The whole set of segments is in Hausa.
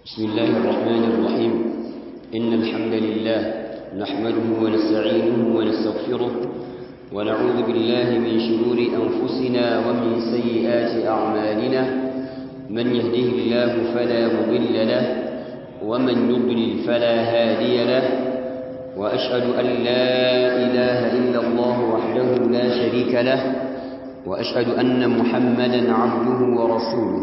بسم الله الرحمن الرحيم إن الحمد لله نحمده ونستعينه ونستغفره ونعوذ بالله من شرور أنفسنا ومن سيئات أعمالنا من يهده الله فلا مضل له ومن يضلل فلا هادي له وأشهد أن لا إله إلا الله وحده لا شريك له وأشهد أن محمدا عبده ورسوله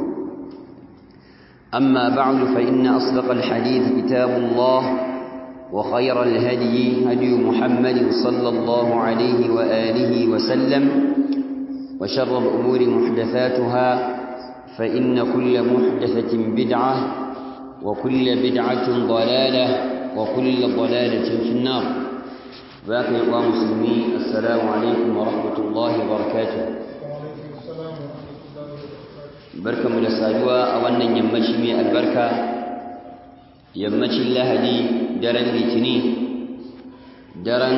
أما بعد فإن أصدق الحديث كتاب الله وخير الهدي هدي محمد صلى الله عليه وآله وسلم وشر الأمور محدثاتها فإن كل محدثة بدعة وكل بدعة ضلالة وكل ضلالة في النار باقي الله مسلمين السلام عليكم ورحمة الله وبركاته barkamu da saduwa a wannan yammaci mai albarka yammacin lahadi daren litini daren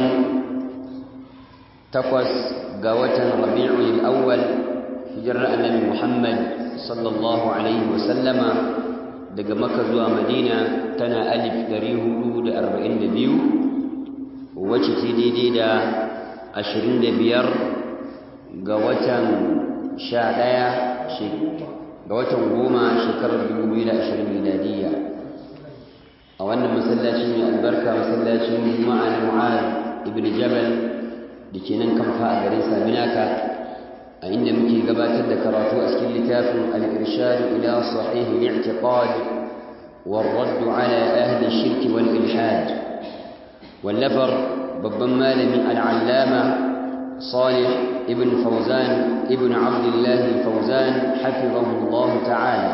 takwas ga watan rabi'ul awwal hijirar annabi muhammad sallallahu alaihi wasallama daga maka zuwa madina tana alif dari hudu da arba'in da biyu wacce ce daidai da ashirin da biyar ga watan sha ɗaya ga watan goma shekarar 2020 miladiyya a wannan masallaci mai albarka masallacin juma'a na mu'ad ibn jabal da ke nan kamfa a garin saminaka a inda muke gabatar da karatu a cikin littafin al-irshad ila sahih al-i'tiqad والرد على أهل الشرك والإلحاد واللفر babban malamin al'allama صالح ابن فوزان ابن عبد الله فوزان حفظه الله تعالى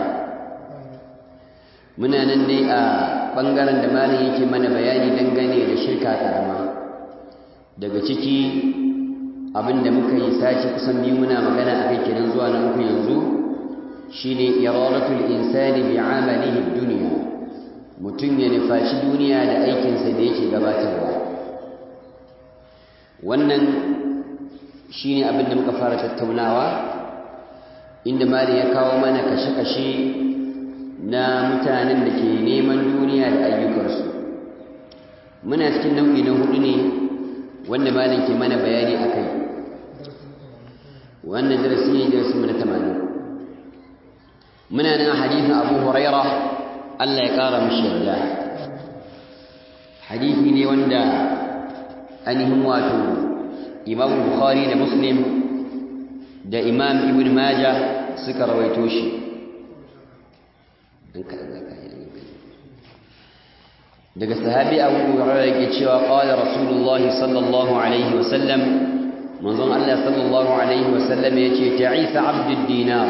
muna nan dai a ɓangaren da malam yake mana bayani dangane da shirka ƙarama daga ciki abinda muka yi sace kusan biyu muna magana a kai kenan zuwa na uku yanzu shine iradatul insani bi amalihi dunya mutum ya nufaci duniya da aikinsa da yake gabatarwa wannan shine abin da muka fara tattaunawa inda mali ya kawo mana kashe-kashe na mutanen da ke neman duniya da ayyukansu muna cikin nau'i na hudu ne wanda malin ke mana bayani a kai wannan darasi ne darasi mu na tamanin muna nan hadithin abu huraira allah ya kara mashi yarda hadithi ne wanda ainihin wato imam bukhari da muslim da imam ibn majah suka rawaito shi daga sahabi abu hurairah yake cewa qala rasulullahi sallallahu alaihi wasallam manzon Allah sallallahu alaihi wasallam yace ta'isa abdud dinar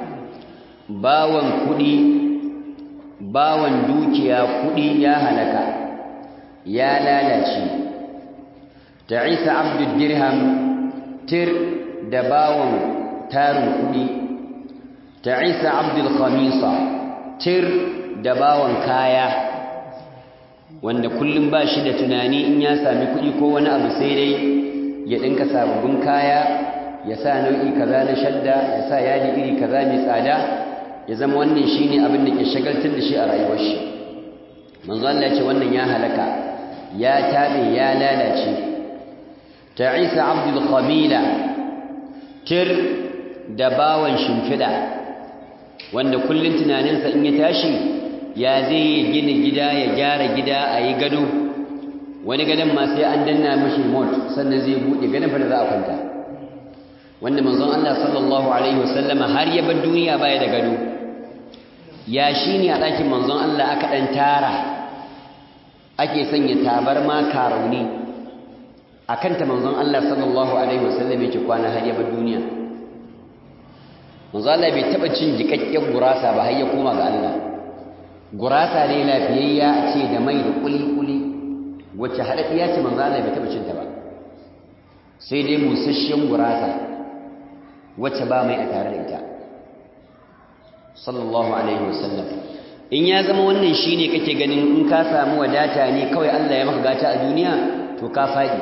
bawan kudi bawan dukiya kudi ya halaka ya lalace ta'isa abdud dirham tir da bawon tarin kudi ta'isa abdul khamisa tir da bawon kaya wanda kullum ba shi da tunani in ya sami kudi ko wani abu sai dai ya dinka sababbin kaya ya sa nau'i kaza na shadda ya sa yadi iri kaza mai tsada ya zama wannan shine abin da ke shagaltar da shi a rayuwar shi manzo Allah ya ce wannan ya halaka ya tabe ya lalace ta'isa abdul khamila tir da bawan shimfida wanda kullun tunaninsa in ya tashi ya zai gina gida ya gyara gida a yi gado wani gadon ma sai an danna mashi mot sannan zai buɗe gadon fa da za a kwanta wanda manzon Allah sallallahu alaihi wasallama har ya bar duniya baya da gado ya shi ne a ɗakin manzon Allah aka ɗan tara ake sanya tabarma karauni a kanta manzon Allah sallallahu alaihi wasallam yake kwana har ya bar duniya manzon Allah bai taɓa cin jikakken gurasa ba har ya koma ga Allah gurasa ne lafiyayya a ce da mai da kuli-kuli wacce haɗaɗɗiya ce manzon Allah bai taɓa cinta ba sai dai musasshen gurasa wacce ba mai a tare da ita sallallahu alaihi wasallam in ya zama wannan shine kake ganin in ka samu wadata ne kawai Allah ya maka gata a duniya to ka faɗi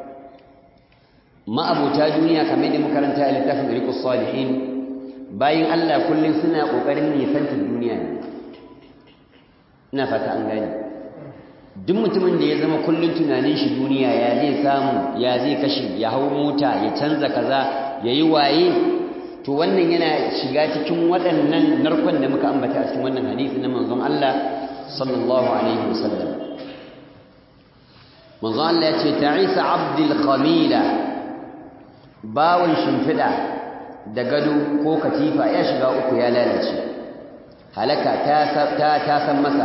ma'abota duniya kamar da makaranta a littafin rikus salihin bayan Allah kullum suna ƙoƙarin nisantar duniya ne ina fata an gani duk mutumin da ya zama kullun tunanin shi duniya ya zai samu ya zai kashe ya hau mota ya canza kaza ya yi waye to wannan yana shiga cikin waɗannan narkon da muka ambata a cikin wannan hadisi na manzon Allah sallallahu alaihi wasallam manzon Allah ya ce ta'isa abdul khamila bawon shimfiɗa da gado ko katifa ya shiga uku ya lalace halaka ta ta san masa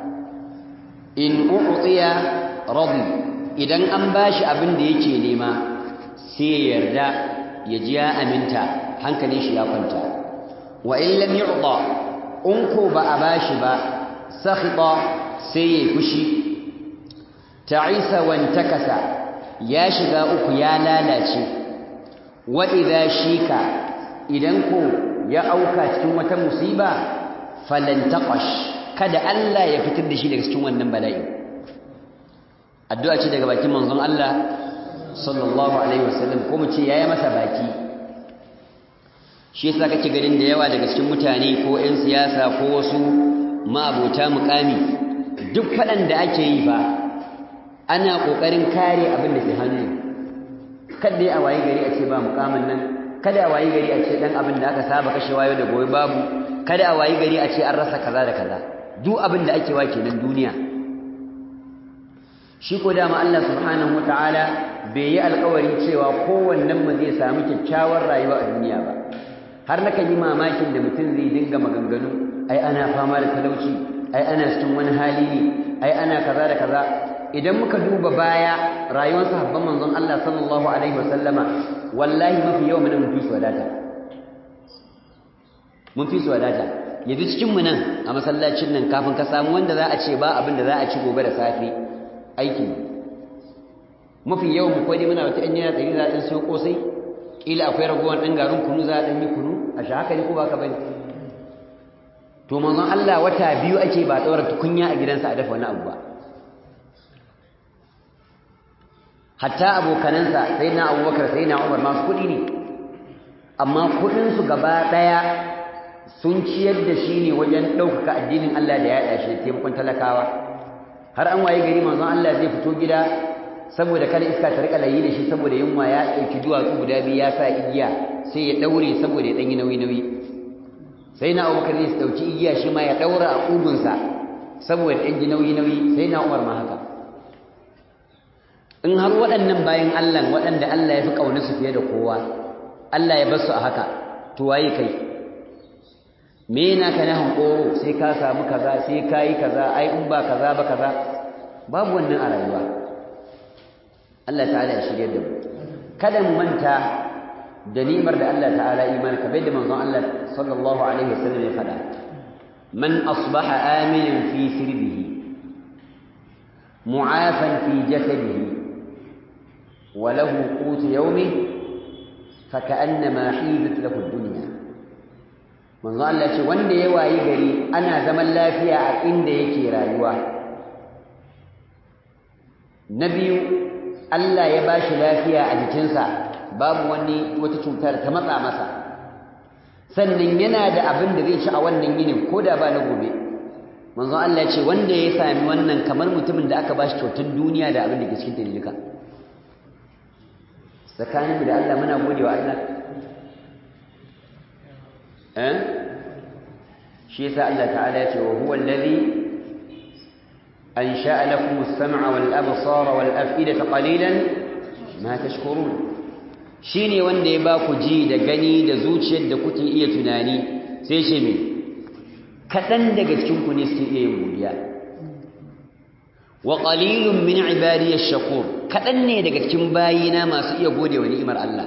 in u'tiya radi idan an bashi abin da yake nema sai ya yarda ya ji ya aminta hankalin shi ya kwanta wa in lam yu'ta in ko ba a bashi ba sakhita sai ya fushi ta'isa wantakasa ya shiga uku ya lalace wa idza shika idan ko ya auka cikin wata musiba falantaqash kada Allah ya fitar da shi daga cikin wannan bala'i addu'a ce daga bakin manzon Allah sallallahu alaihi wasallam ko mu ce yayi masa baki shi yasa kake ganin da yawa daga cikin mutane ko ƴan siyasa ko wasu ma'abota muƙami duk faɗan da ake yi fa ana ƙoƙarin kare abin da ke hannu kada a wayi gari a ce ba muƙamin nan kada a wayi gari a ce dan abin da aka saba kashewa yau da gobe babu kada a wayi gari a ce an rasa kaza da kaza duk abin da ake wa kenan duniya shi ko dama Allah subhanahu wataala bai yi alƙawarin cewa kowannen mu zai samu kyakkyawar rayuwa a duniya ba har nakan yi mamakin da mutum zai dinga maganganu ai ana fama da talauci ai ana cikin wani hali ne ai ana kaza da kaza idan muka duba baya rayuwar sahabban manzon Allah sallallahu alaihi wasallama wallahi mafi yawan mun fi su wadata mun fi su wadata yanzu cikin mu nan a masallacin nan kafin ka samu wanda za a ce ba abin da za a ci gobe da safe aiki mafi yawan mu kwai muna wata yan yana tsari za a ɗan siyo kosai kila akwai ragowar ɗan garin kunu za a ɗan yi kunu a shi haka ne ko ba ka bane to manzon Allah wata biyu ake ba ɗaura tukunya a gidansa a dafa wani abu ba hatta abokanansa sai na abubakar sai na umar masu kuɗi ne amma kuɗinsu gaba ɗaya sun ciyar da shi ne wajen ɗaukaka addinin Allah da yaɗa shi taimakon talakawa har an waye gari manzon Allah zai fito gida saboda kada iska ta rika layi da shi saboda yunwa ya ɗauki duwatsu guda biyu ya sa igiya sai ya ɗaure saboda ya ɗanyi nauyi-nauyi sai na abubakar zai ɗauki igiya shi ma ya ɗaura a ƙugunsa saboda ɗan ji nauyi-nauyi sai na umar ma haka in har waɗannan bayan Allah waɗanda Allah ya fi ƙauna su fiye da kowa Allah ya bar su a haka to waye kai me yana ka na hankoro sai ka samu kaza sai ka yi kaza ai in ba kaza ba kaza babu wannan a rayuwa Allah ta'ala ya shirya da mu kada mu manta da ni'imar da Allah ta'ala imani ka bai da manzon Allah sallallahu alaihi wasallam ya faɗa man asbaha aminan fi sirbihi mu'afan fi jasadihi wa lahu qut yawmi faka'annama hidat lahu ad-dunya manzon Allah ce wanda ya wayi gari ana zaman lafiya a inda yake rayuwa na biyu Allah ya ba shi lafiya a jikinsa babu wani wata cutar ta matsa masa sannan yana da abin da zai ci a wannan yinin ko da ba na gobe manzo Allah ce wanda ya sami wannan kamar mutumin da aka ba shi kyautar duniya da abin da ke cikin ta duka tsakanin da Allah muna gode wa Allah eh shi yasa Allah ta'ala ya ce wa huwa allazi أنشأ لكم السمع والأبصار والأفئدة قليلا ما تشكرون shine wanda ya ba ku ji da gani da zuciyar da kuke iya tunani sai ce me kaɗan daga cikin ku ne suke iya yin godiya wa qalilun min ibadiy ash-shakur kaɗan ne daga cikin bayina masu iya gode wa ni'imar Allah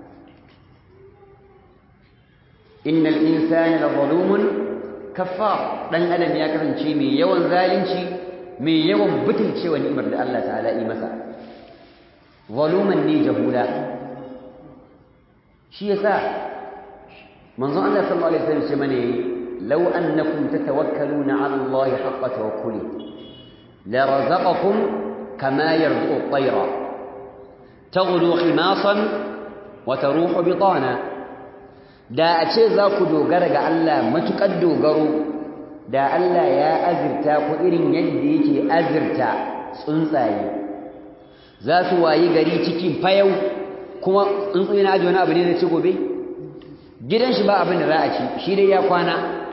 innal insana la zalumun kaffar dan adam ya kasance mai yawan zalunci mai yawan butulcewa ni'imar da Allah ta'ala yi masa zaluman ne jahula shi yasa manzon Allah sallallahu alaihi wasallam ce mana law annakum tatawakkaluna 'ala Allah haqqa tawakkuli la razaqakum kama yarzuqu at-tayra taghdu khimasan wa taruhu bitana da a ce za ku dogara ga Allah matukar dogaro da Allah ya azirta ku irin yadda yake azirta tsuntsaye za su wayi gari cikin fayau kuma tsuntsu yana aji wani abu ne da ci gobe gidan shi ba abin da za a ci shi dai ya kwana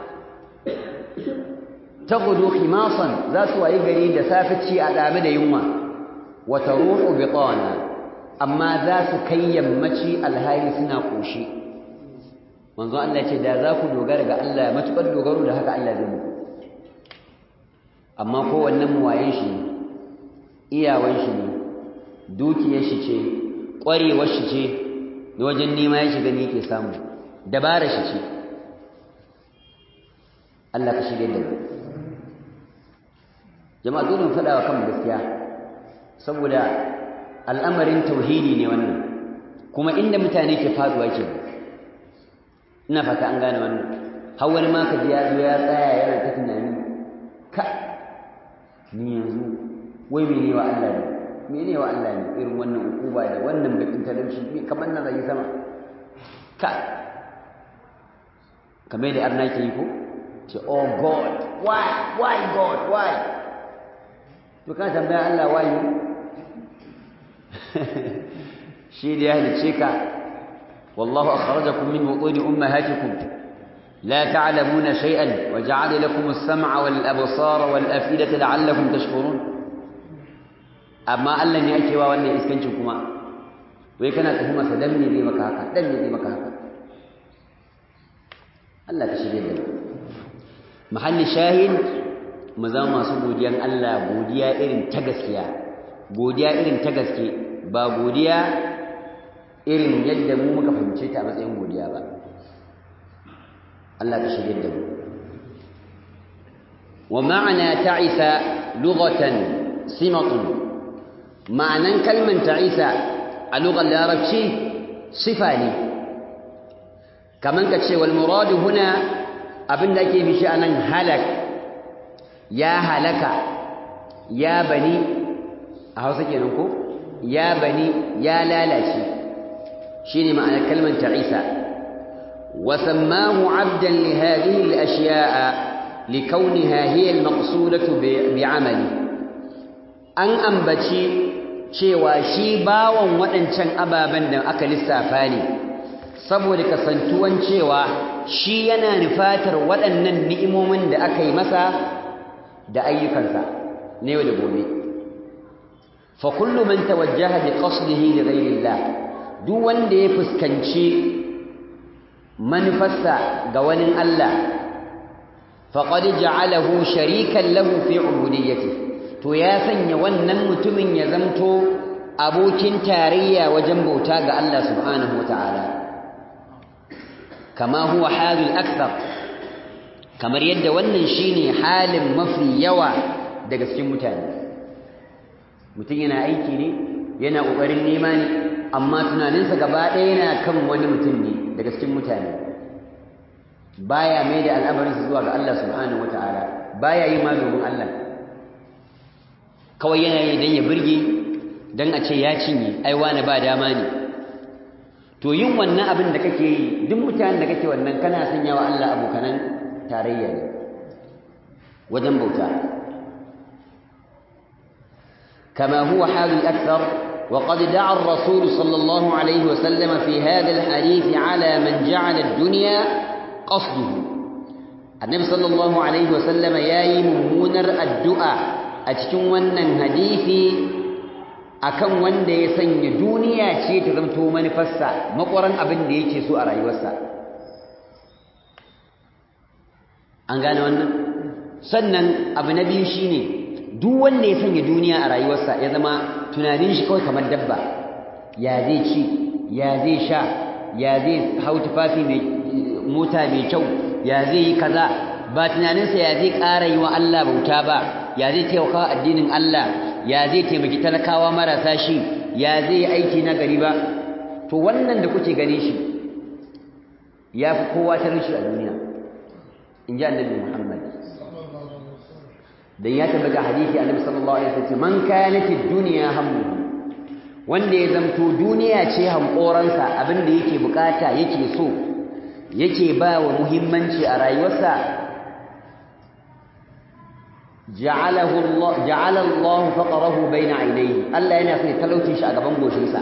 ta gudu himasan za su wayi gari da safe ci a dame da yunwa wata ruhu bitana amma za su kai yammaci alhali suna koshi manzo Allah ce da za ku dogara ga Allah matukar dogaro da haka Allah zai muku amma kowannen muwayen shi ne iyawan shi ne dukiyar shi ce ƙwarewar shi ce da wajen nema ya shiga ne yake samu dabara shi ce Allah ka shirye da mu jama'a dole mu faɗa wa kanmu gaskiya saboda al'amarin tauhidi ne wannan kuma inda mutane ke faduwa ke ina fata an gane wannan har wani ma ka ji ya zo ya tsaya yana ta tunani ka ni yanzu wai mene wa Allah ne mene wa Allah ne irin wannan ukuba da wannan bakin talauci me kamar nan zai sama ka kamar da arna ke yi ko ce oh god why why god why to kana tambaya Allah why shi da ya halice ka wallahu akhrajakum min butuni ummahatikum لا تعلمون شيئا وجعل لكم السمع والأبصار والأفئدة لعلكم تشكرون أما ألا يأتي وأن إسكنشكما ويكنا تهما سدمني ذي مكاكا دمني ذي مكاكا ألا تشريد محل شاهد مزام masu godiyan Allah godiya irin ta gaskiya godiya irin ta gaske ba godiya irin yadda mu muka fahimce ta a matsayin godiya ba Allah ka shirye da mu wa ma'ana ta'isa lughatan simatun ma'anan kalman ta'isa a lughar larabci sifa ne kaman ka ce wal muradu huna abin da ake bishi anan halak ya halaka ya bani a hausa kenan ko ya bani ya lalace shine ma'anar kalman ta'isa وسماه عبدا لهذه الأشياء لكونها هي المقصودة بعمله أن أنبتي cewa shi bawan waɗancan ababen da aka lissafa ne saboda kasantuwan cewa shi yana nufatar waɗannan ni'imomin da aka yi masa da ayyukansa na yau da gobe fa kullu man tawajjaha bi qasdihi li ghayrillah duk wanda ya fuskanci manufarsa ga wani Allah faqad ja'alahu sharikan lahu fi ubudiyyati to ya sanya wannan mutumin ya zamto abokin tarayya wajen bauta ga Allah subhanahu wataala kama huwa halul akthar kamar yadda wannan shine halin mafi yawa daga cikin mutane mutum yana aiki ne yana kokarin nema ne amma tunaninsa gaba ɗaya yana kan wani mutum ne daga cikin mutane baya mai da al'amarinsa zuwa ga Allah subhanahu wata'ala baya yi ma domin Allah kawai yana yi don ya birge don a ce ya cinye ai wani ba dama ne to yin wannan abin da kake yi duk mutanen da kake wannan kana sanya wa Allah abokanan tarayya ne wajen bauta kama huwa halul akthar وقد دعا الرسول صلى الله عليه وسلم في هذا الحديث على من جعل الدنيا قصده النبي صلى الله عليه وسلم ياي ممونر الدعاء أتكون ونن حديثي akan wanda ya sanya duniya ce ta zamto manufarsa makwaran abin da yake so a rayuwarsa an gane wannan sannan abu na biyu shine duk wanda ya sanya duniya a rayuwarsa ya zama tunanin shi kawai kamar dabba ya zai ci ya zai sha ya zai hau tufafi mai mota mai kyau ya zai yi kaza ba tunaninsa ya zai ƙara yi wa Allah bauta ba ya zai taimaka addinin Allah ya zai taimaki talakawa marasa shi ya zai yi aiki na gari ba to wannan da kuke gane shi ya fi kowa talauci a duniya in ji annabi Muhammad dan ya tabbata hadisi annabi sallallahu alaihi wasallam man kanat ad-dunya hammu wanda ya zamto duniya ce hankoransa abinda yake bukata yake so yake ba wa muhimmanci a rayuwarsa ja'alahu Allah ja'ala Allah faqrahu bayna ainihi Allah yana son talaucin shi a gaban goshinsa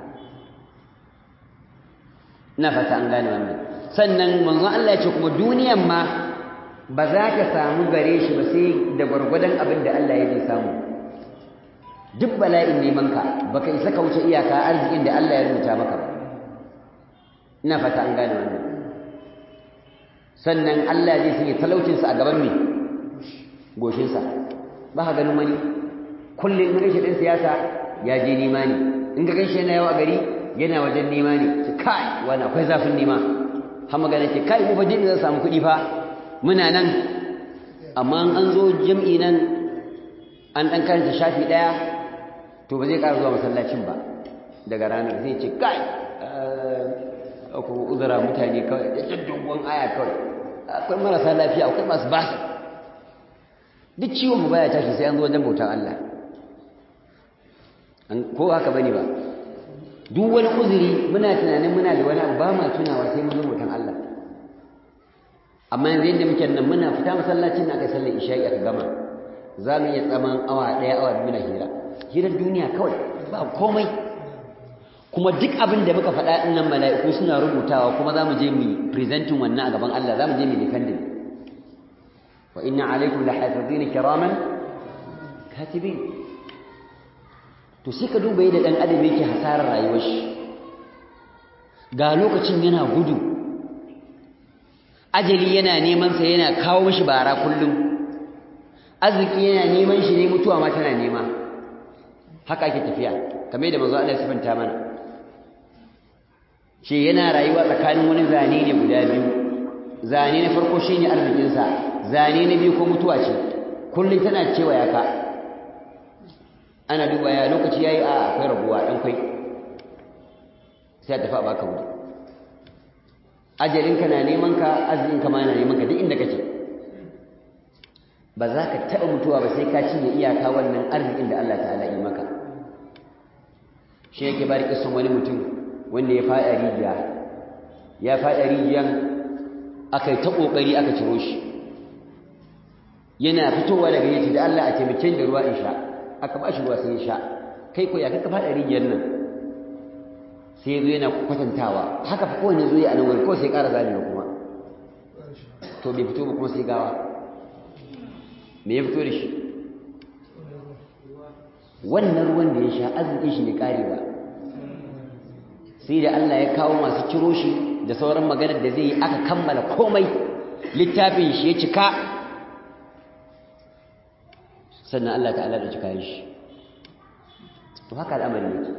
ina fata an gane wannan sannan manzon Allah ya ce kuma duniyan ma ba za ka samu gare shi ba sai da gwargwadon abin da Allah ya zai samu duk bala'in neman ka baka isa ka wuce iyaka arzikin da Allah ya rubuta maka ba ina fata an gane wannan sannan Allah zai sanya talaucinsa a gaban me goshinsa ba ka ganin wani kullum in gaishe ɗin siyasa ya je nema ne in ga gaishe yana yawa gari yana wajen nema ne ce kai wani akwai zafin nema har magana ce kai mu fa jin zan samu kuɗi fa muna nan amma an zo jam'i nan an ɗan karanta shafi ɗaya to ba zai ƙara zuwa masallacin ba daga ranar zai ce kai ku uzura mutane kawai da dogon aya kawai akwai marasa lafiya akwai masu basu duk ciwon mu baya tashi sai an zo wajen bautan Allah ko haka bane ba duk wani uzuri muna tunanin muna da wani abu ba ma tunawa sai mun zo bautan Allah amma yanzu yadda muke nan muna fita masallacin da aka sallar isha'i aka gama za mu iya tsaman awa ɗaya awa biyu na hira hirar duniya kawai ba komai kuma duk abin da muka faɗa ɗin nan mala'iku suna rubutawa kuma za mu je mu presentin wannan a gaban Allah za mu je mu defending wa inna alaikum la hafizina kiraman katibin to sai ka duba yadda dan adam yake hasarar rayuwar shi ga lokacin yana gudu ajali yana neman sa yana kawo mishi bara kullum arziki yana neman shi ne mutuwa ma tana nema haka ake tafiya kamar yadda manzo Allah ya sifanta mana ce yana rayuwa tsakanin wani zane ne guda biyu zane na farko shine arzikinsa zane na biyu ko mutuwa ce kullum tana cewa ya ka ana duba ya lokaci yayi a akwai rabuwa dan kai sai a tafi a baka wuri ajalinka na neman ka arzikinka ma na neman ka duk inda kake ba za ka taɓa mutuwa ba sai ka cinye iyaka wannan arzikin da Allah ta'ala yi maka shi yake bari kisan wani mutum wanda ya faɗa rijiya ya faɗa rijiyan aka yi ta ƙoƙari aka ciro shi yana fitowa daga yace da Allah a taimake da ruwa in sha aka ba shi ruwa sai ya sha kai ko ya kaka faɗa rijiyar nan sai ya zo yana kwatantawa haka fa kowane zo ya a nan wani kawai sai ƙara zamewa kuma to bai fito ba kuma sai gawa me ya fito da shi wannan ruwan da ya sha arzikin shi ne ƙarewa sai da Allah ya kawo masu ciro shi da sauran maganar da zai yi aka kammala komai littafin shi ya cika sannan Allah ta'ala da cika shi to haka al'amari yake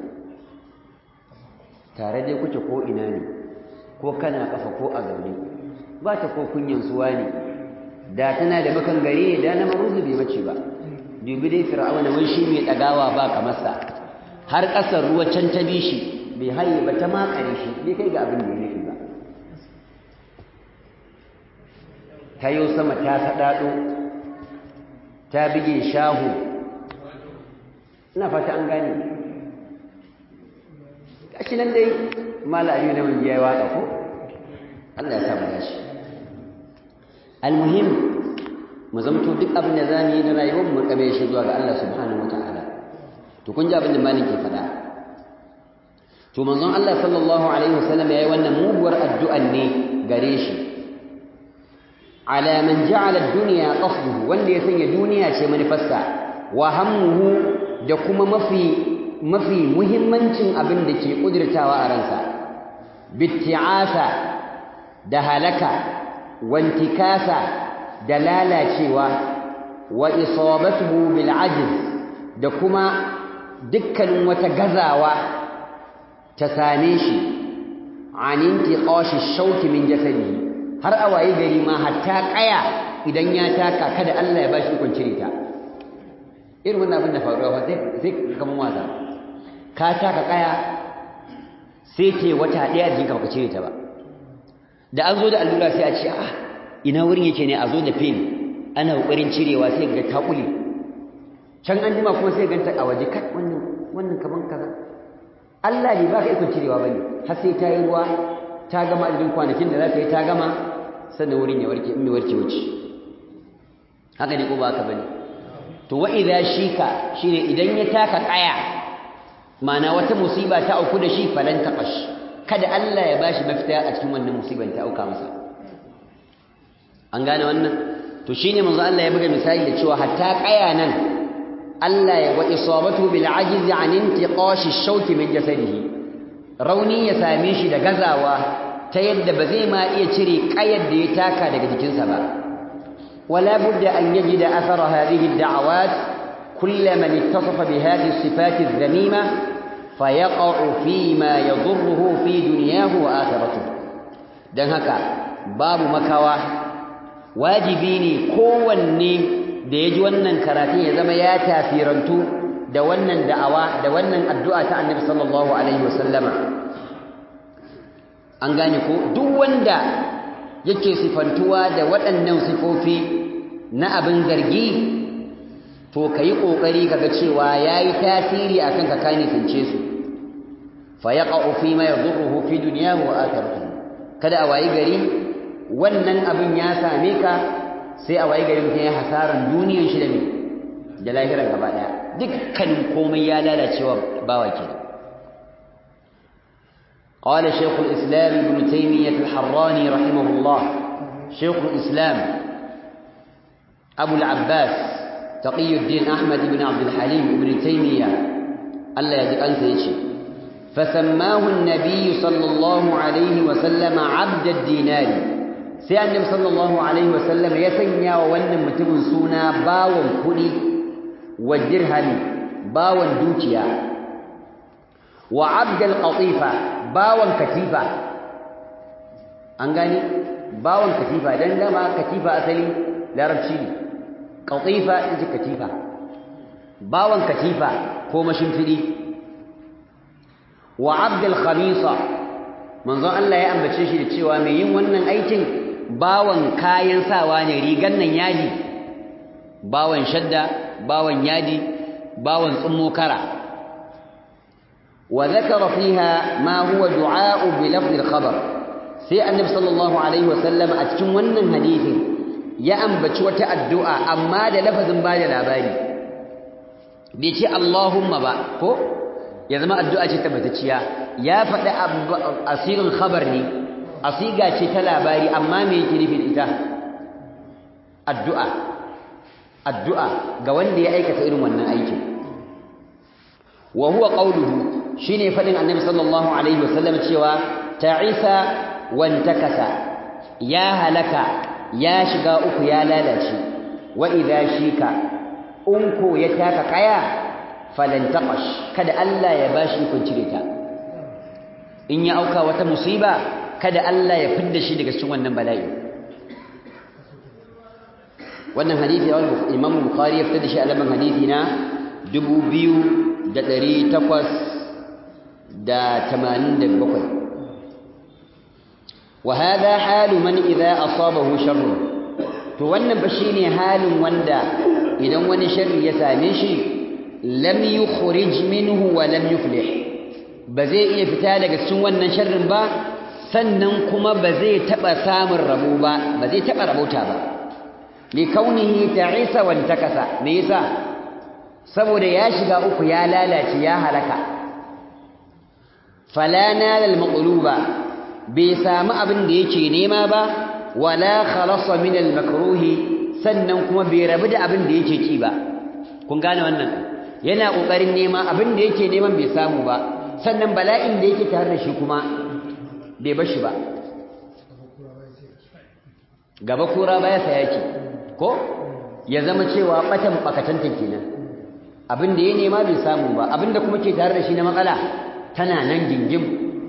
tare dai kuke ko ina ne ko kana kafa ko a zaune ba ta ko kunyan suwa ne da tana da makan gari ne da na maruzu bai mace ba dubi dai fir'auna wai shi mai dagawa ba kamar sa har kasar ruwa can ta bi shi bai haye ba ta makare shi bai kai ga abin da ya nufi ba ta yau sama ta saɗaɗo ta bige shahu ina fata an gane gashi nan dai mala aliyu na manjiya ya waƙa ko Allah ya samu gashi almuhim mu zamto duk abin da zamu yi na rayuwar mu kabe shi zuwa ga Allah subhanahu wataala to kun ji abin da malin ke faɗa to manzon Allah sallallahu alaihi wasallam yayi wannan muguwar addu'an ne gare shi ala man ja'ala ad-dunya qasduhu wanda ya sanya duniya ce manufarsa wa hammuhu da kuma mafi mafi muhimmancin abin da ke kudirtawa a ransa bitti'asa da halaka wantikasa da lalacewa wa isabatuhu bil ajz da kuma dukkanin wata gazawa ta same shi an intiqashi shauki min jasadihi har a waye gari ma hatta kaya idan ya taka kada Allah ya bashi ikon cire ta irin wannan abin da faruwa fa sai sai kaman wasa ka taka kaya sai ce wata daya jikin ka baka cire ta ba da an zo da allura sai a ce ah ina wurin yake ne a zo da pin ana kokarin cirewa sai ga ta kule can an jima kuma sai ganta a waje kai wannan wannan kaman kaza Allah ne baka ikon cirewa bane har sai ta yi ruwa ta gama adadin kwanakin da za ta yi ta gama sannan wurin ya warke in mai warke wuce haka ne ko ba haka bane to wa idza shika shine idan ya taka kaya mana wata musiba ta auku da shi falan taqash kada Allah ya bashi mafita a cikin wannan musibar ta auka masa an gane wannan to shine manzo Allah ya buga misali da cewa hatta kaya nan Allah ya wa isabatu bil ajiz an intiqash ash-shawk min jasadihi rauni ya same shi da gazawa ta yadda ba zai ma iya cire kayar da ya taka daga jikinsa ba wala budda an yajida athara hadhihi ad-da'awat kull man ittasafa bi hadhihi as-sifat adh-dhamima fayaqa'u fi ma yadurruhu fi dunyahu wa akhiratihi dan haka babu makawa wajibi ne kowanne da ya ji wannan karatun ya zama ya tafirantu da wannan da'awa da wannan addu'a ta annabi sallallahu alaihi wasallama an gane ko duk wanda yake sifantuwa da waɗannan sifofi na abin zargi to ka yi ƙoƙari kaga cewa ya yi tasiri a kan ka kane fince su fa ya ƙa'u fi ma ya zurruhu fi duniya wa akartu kada a wayi gari wannan abin ya same ka sai a wayi gari mutum ya hasaran duniyar shi da me da lahirar gaba daya dukkanin komai ya lalacewa bawa ke قال شيخ الإسلام ابن تيمية الحراني رحمه الله شيخ الإسلام أبو العباس تقي الدين أحمد بن عبد الحليم بن تيمية الله يجب أن تيشي فسماه النبي صلى الله عليه وسلم عبد الدينار sai annabi sallallahu alaihi wasallam ya sanya wa wannan mutumin suna bawon kudi wa dirhami bawon dukiya wa abdul qatifa bawon katifa an gani bawon katifa dan dama katifa asali larabci ne qatifa ita katifa bawon katifa ko mashimfidi wa abdul khamisa manzon Allah ya ambace shi da cewa mai yin wannan aikin bawan kayan sawa ne rigan nan yadi bawan shadda bawan yadi bawan tsummo kara wa zakara fiha ma huwa du'a bi lafz al-khabar sai annabi sallallahu alaihi wasallam a cikin wannan hadisin ya ambaci wata addu'a amma da lafazin bada labari bai ce Allahumma ba ko ya zama addu'a ce tabbatacciya ya faɗi asirin khabar ne asiga ce ta labari amma me yake nufi da ita addu'a addu'a ga wanda ya aikata irin wannan aikin wa huwa qawluhu shine fadin annabi sallallahu alaihi wasallam cewa ta'isa wantakasa ya halaka ya shiga uku ya lalace wa idha shika unko ya taka kaya falan taqash kada Allah ya bashi kun cire ta in ya auka wata musiba kada Allah ya fidda shi daga cikin wannan bala'i wannan hadisi Imam Bukhari ya fitar da shi a lamban hadisi na 2887 wa hadha halu man idza asabahu sharr to wannan fa shine halin wanda idan wani sharri ya same shi lam yukhrij minhu wa lam yuflih ba zai iya fita daga cikin wannan sharrin ba sannan kuma ba zai taba samun rabo ba ba zai taba rabauta ba li kaunihi ta'isa wa takasa me yasa saboda ya shiga uku ya lalace ya halaka fala nal al maqluba bai samu abin da yake nema ba wala khalasa min al makruhi sannan kuma bai rabu da abin da yake ki ba kun gane wannan yana kokarin nema abin da yake neman bai samu ba sannan bala'in da yake tare da shi kuma bai bashi ba gaba kura baya sa yake ko ya zama cewa batan bakatantan kenan abin da ya nema bai samu ba abin da kuma ke tare da shi na matsala tana nan gingim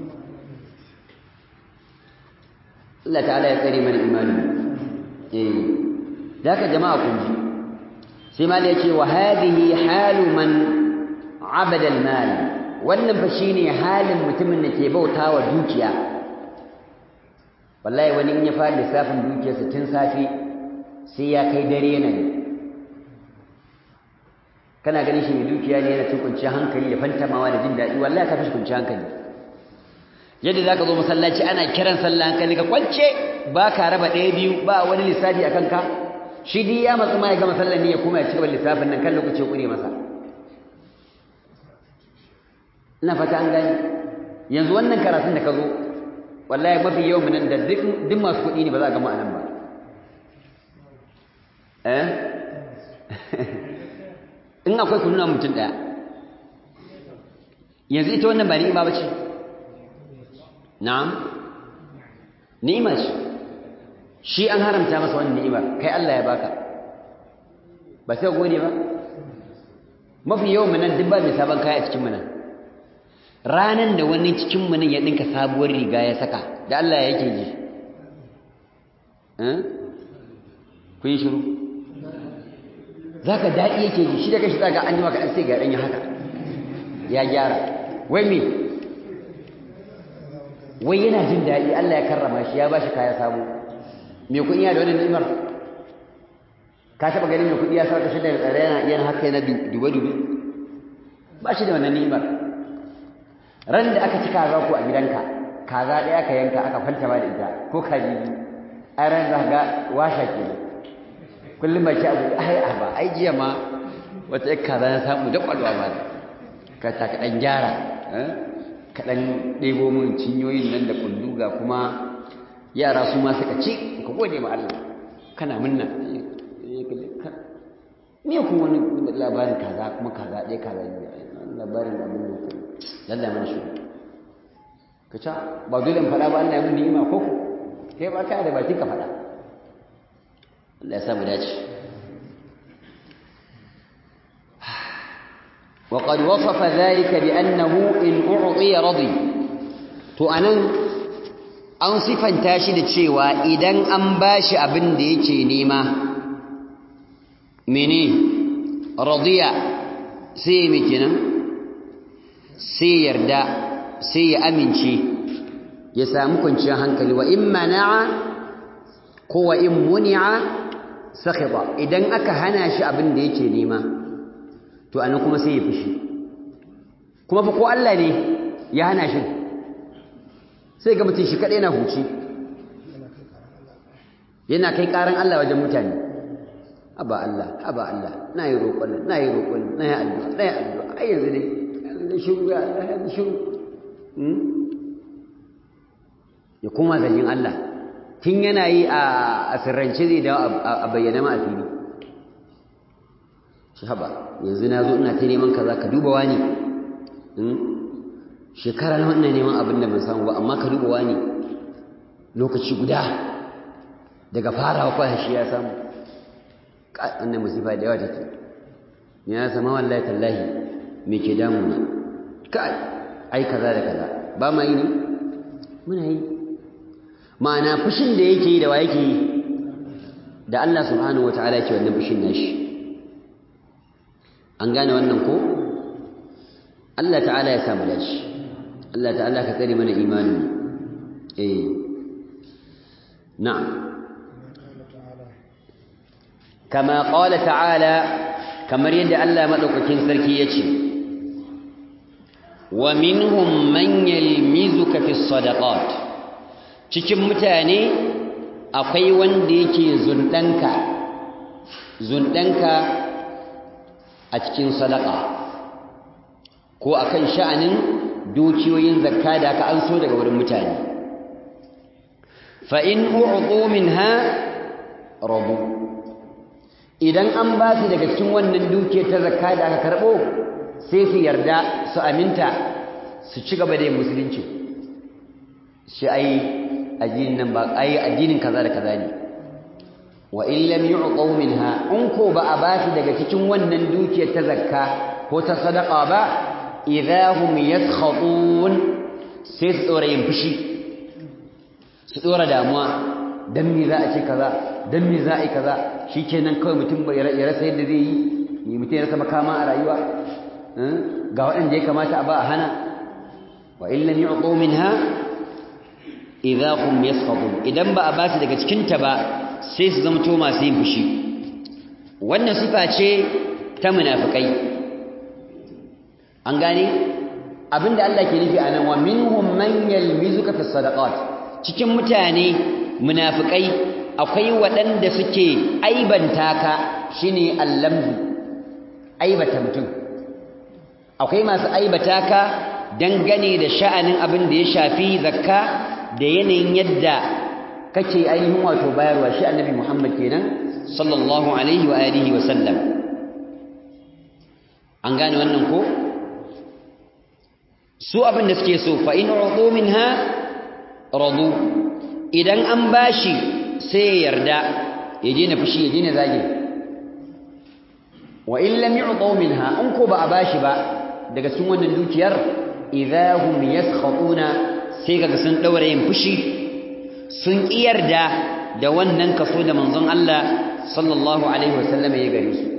Allah ta'ala ya tsare mana imani eh daga jama'a kun ji sai mal ya ce wa hadhihi halu man abada al-mal wannan fa shine halin mutumin da ke bautawa dukiya wallahi wani in ya fara lissafin dukiyarsa tun safi sai ya kai dare yana yi kana ganin shi mai dukiya ne yana cin kwanciyar hankali da fantamawa da jin daɗi wallahi ka fi shi kwanciyar hankali yadda za ka zo masallaci ana kiran sallah hankali ka kwance ba ka raba ɗaya biyu ba wani lissafi a kanka shi dai ya matsu ma ya gama sallar ne ya kuma ya ci gaba lissafin nan kan lokaci ya kure masa ina fata an gani yanzu wannan karatun da ka zo wallahi mafi yawan nan da duk masu kuɗi ne ba za a gama a nan ba eh in akwai kununa mutum ɗaya yanzu ita wannan ba ni'ima ba ce na'am ni'ima ce shi an haramta masa wannan ni'imar kai Allah ya baka ba sai gode ba mafi yawan mu nan duk ba mai sabon kaya a cikin mu nan ranan da wani cikin mu nan ya dinka sabuwar riga ya saka da Allah yake ji eh kun yi shiru zaka dadi yake ji shi da kashi zaka an yi maka an sai ga dan ya haka ya gyara wai me wai yana jin dadi Allah ya karrama shi ya bashi kaya sabo me kuɗi yana da wani ni'imar ka taɓa ganin mai kuɗi ya sa kashi da tsare yana yana haka yana dube-dube ba shi da wannan ni'imar ran da aka ci kaza ko a gidanka kaza ɗaya aka yanka aka kwanta ba da ita ko kaji biyu a ran za ga washa ke kullum ba ki abu ai a ba ai jiya ma wata ƴar kaza na samu da ƙwalwa ba ka ta ka ɗan gyara ka ɗan ɗebo min cinyoyin nan da ga kuma yara su ma suka ci ka gode ma Allah kana munna me ku wani labarin kaza kuma kaza ɗaya kaza ne labarin da mun mutu lalla mana shi ka ca ba dole in faɗa ba Allah ya mun ni'ima ko ku kai ba ka da bakin ka faɗa Allah ya samu dace وقد وصف ذلك بأنه إن أعطي رضي to anan an sifanta shi da cewa idan an bashi abin da yake nema mene radiya sai me kenan sai yarda sai ya amince ya samu kwanciyar hankali wa in mana'a ko wa in muni'a sakhita idan aka hana shi abin da yake nema to anan kuma sai ya fushi kuma fa ko Allah ne ya hana shi sai ga mutum shi kaɗai na huci yana kai ƙaran Allah wajen mutane haba Allah haba Allah na yi roƙon na yi roƙon na yi addu'a na yi addu'a ai yanzu dai yanzu dai shiru ya Allah yanzu shiru ya kuma zargin Allah tun yana yi a sirrance zai dawo a bayyana ma a fili shi haba yanzu na zo ina ta neman kaza ka duba wani shekara na wannan neman abin da ban samu ba amma ka duba wani lokaci guda daga farawa kwa shi ya samu wannan musifa da yawa take ni na sama wallahi tallahi me ke damu na kai ai kaza da kaza ba ma yi ne muna yi ma'ana fushin da yake yi da wa yake yi da Allah subhanahu wataala yake wannan fushin nashi an gane wannan ko Allah ta'ala ya samu dace Allah ta'ala ka tsare mana imanin eh na'am kama qala ta'ala kamar yadda Allah madaukakin sarki yace wa minhum man yalmizuka fi sadaqat cikin mutane akwai wanda yake zundanka zundanka a cikin sadaqa ko akan sha'anin dukiyoyin zakka da aka anso daga wurin mutane fa in u'tu minha rabu idan an ba su daga cikin wannan dukiyar ta zakka da aka karbo sai su yarda su aminta su ci gaba da yin musulunci shi ai addinin nan ba ai addinin kaza da kaza ne wa in lam yu'tu minha in ko ba a ba su daga cikin wannan dukiyar ta zakka ko ta sadaqa ba idahum yaskhatun sai su dora yin fushi su dora damuwa dan me za a ce kaza dan me za a yi kaza shikenan kawai mutum bai ya rasa yadda zai yi ni mutum ya rasa makama a rayuwa ga waɗanda ya kamata a ba a hana wa in lam yu'tu minha idahum yaskhatun idan ba a ba su daga cikin ta ba sai su zama to masu yin fushi wannan sifa ce ta munafikai an gane abinda Allah ke nufi anan wa minhum man yalmizuka fi sadaqat cikin mutane munafikai akwai waɗanda suke aibanta ka shine allamzu aibata mutum akwai masu aibata ka dangane da sha'anin abin da ya shafi zakka da yanayin yadda kake ainihin wato bayarwa shi annabi Muhammad kenan sallallahu alaihi wa alihi wa sallam an gane wannan ko su abin da suke so fa in udu minha radu idan an bashi sai ya yarda ya je na fushi ya je na zage wa in lam yu'tu minha in ko ba a bashi ba daga cikin wannan dukiyar idahum yaskhatuna sai kaga sun daura yin fushi sun kiyarda da wannan kaso da manzon Allah sallallahu alaihi wasallam ya gare su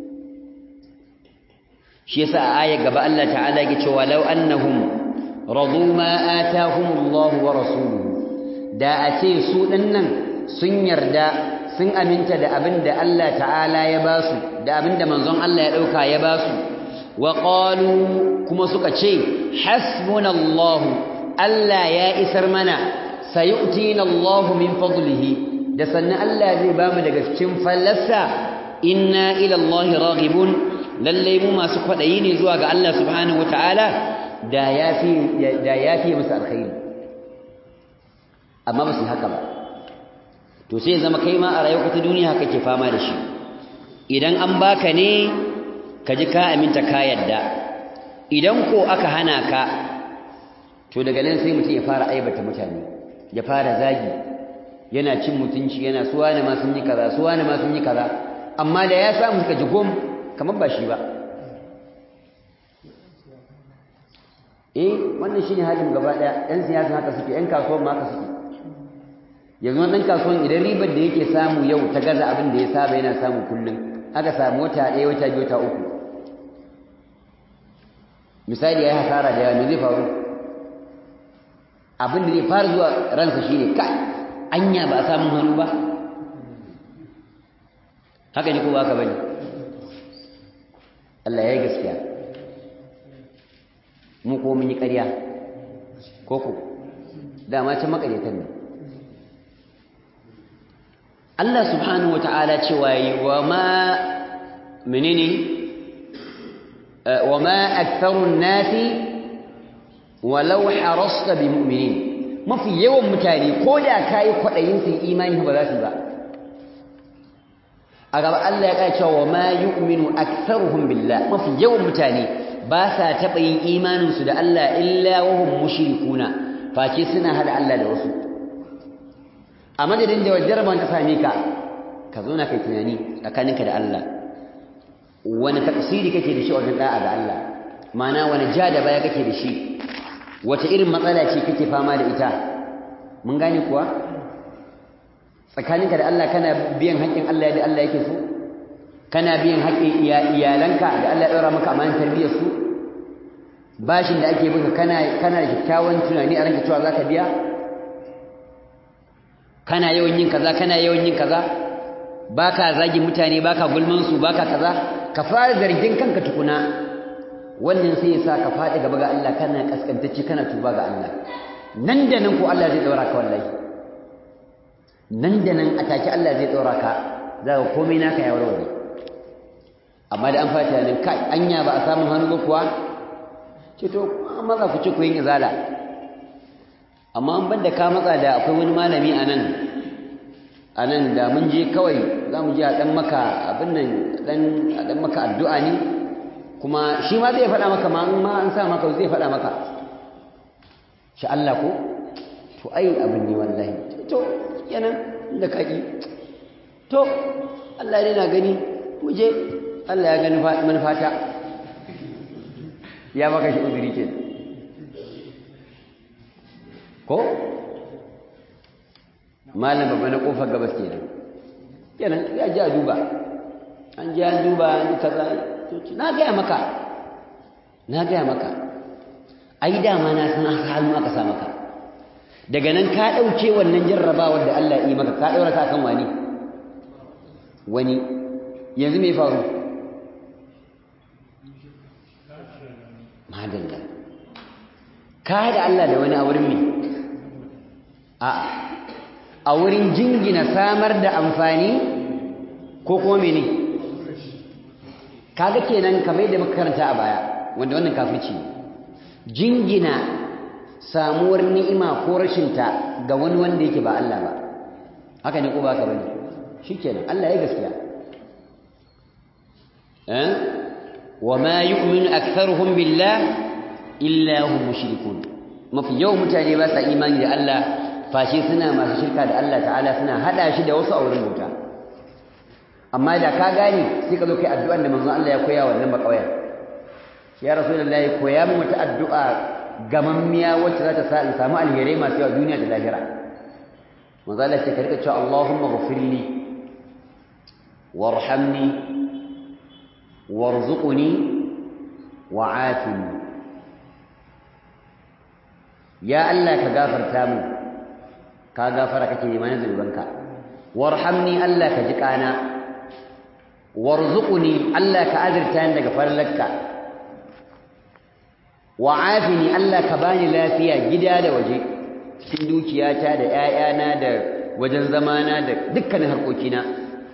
shi yasa a ayar gaba Allah ta'ala yake cewa law annahum radu ma atahumullahu wa rasuluhu da a ce su dinnan sun yarda sun aminta da abin da Allah ta'ala ya basu da abin da manzon Allah ya dauka ya basu wa qalu kuma suka ce hasbunallahu Allah ya isar mana sayu'tina Allahu min fadlihi da sannan Allah zai bamu daga cikin fallarsa inna ila Allah raghibun lalle mu masu kwadayi ne zuwa ga Allah subhanahu wataala da yafi da yafi musu alkhairi amma ba su haka ba to sai zama kai ma a rayuwar ta duniya kake fama da shi idan an baka ne ka ji ka aminta ka yadda idan ko aka hana ka to daga nan sai mutum ya fara aibata mutane ya fara zagi yana cin mutunci yana suwa ne ma sun yi kaza suwa ne ma sun yi kaza amma da ya samu suka ji gom kamar ba shi ba eh wannan shine halin gaba daya ɗan siyasa haka suke ɗan kasuwan ma haka suke yanzu ɗan kasuwan idan ribar da yake samu yau ta gaza abin da ya saba yana samu kullum aka samu wata ɗaya wata biyu wata uku misali ya yi hasara da yawa me zai faru abin da zai fara zuwa ransa shine kai anya ba a samun hannu ba haka ne ko ba ka bane Allah ya yi gaskiya mu ko mun yi ƙarya ko ko dama can makaryatan ne Allah subhanahu wata'ala cewa yi wa ma menene wa ma aktharun nasi walau harasta bi mu'minin mafi yawan mutane ko da kai kwadayin sun imani ba za su ba a gaba Allah ya kai cewa ma yu'minu aktharuhum billah mafi yawan mutane ba sa taba yin imanin su da Allah illa wa hum mushrikuna face suna hada Allah da wasu a madadin da jarban ta same ka ka zo na kai tunani tsakaninka da Allah wani tafsiri kake da shi wajen da'a ga Allah ma'ana wani ja da baya kake da shi wace irin matsala ce kake fama da ita mun gane kuwa tsakaninka da Allah kana biyan haƙƙin Allah yadda Allah yake so kana biyan haƙƙin iyalanka da Allah ya ɗora maka amanar tarbiyyar su bashin da ake baka kana kana da kyakkyawan tunani a ranka cewa zaka biya kana yawan yin kaza kana yawan yin kaza baka zagi mutane baka gulman su baka kaza ka fara zargin kanka tukuna wannan sai ya sa ka faɗi gaba ga Allah kana kaskantacce kana tuba ga Allah nan da nan ko Allah zai daura ka wallahi nan da nan a take Allah zai daura ka za ka komai naka ya warware amma da an fata nan kai anya ba a samu hannu ba kuwa ce to amma za ku ci ku yin izala amma an banda ka matsa da akwai wani malami a nan a nan da mun je kawai za mu je a ɗan maka abin nan a ɗan maka addu'a ne kuma shi ma zai faɗa maka ma an sa maka zai faɗa maka shi Allah ko to ai abin ne wallahi to yanan da kaki to Allah ne na gani mu je Allah ya gani manufata ya maka shi uzuri ke ko malam babba na kofar gabas kenan kenan ya ji a duba an ji an duba an kaza na gaya maka na gaya maka ai dama na san hannu aka sa maka daga nan ka ɗauke wannan jarrabawar da Allah yi maka ka ɗaura ka kan wani wani yanzu me faru madalla ka da Allah da wani a wurin me a a wurin jingina samar da amfani ko kuma mene kaga kenan kamar yadda muka karanta a baya wanda wannan kafirci jingina samuwar ni'ima ko rashinta ga wani wanda yake ba Allah ba haka ne ko ba ka bane shikenan Allah ya gaskiya eh wama yu'minu aktharuhum billah illa hum mushrikun mafi yawan mutane ba sa imani da Allah fashe suna masu shirka da Allah ta'ala suna hada shi da wasu auren bauta amma da ka gane sai ka zo kai addu'an da manzon Allah ya koya wannan bakawayar ya rasulullahi koya min wata addu'a gamammiya wacce za ta sa in samu alherai masu yawa duniya da lahira manzon Allah ce ka rika cewa Allahumma ghfirli warhamni warzuqni wa'afini ya Allah ka gafarta mu ka gafara kake nema na zunubanka warhamni Allah ka ji kana warzuqni Allah ka azurta ni daga farlarka wa'afini Allah ka bani lafiya gida da waje cikin dukiyata da ƴaƴana da wajen zamana da dukkanin harkokina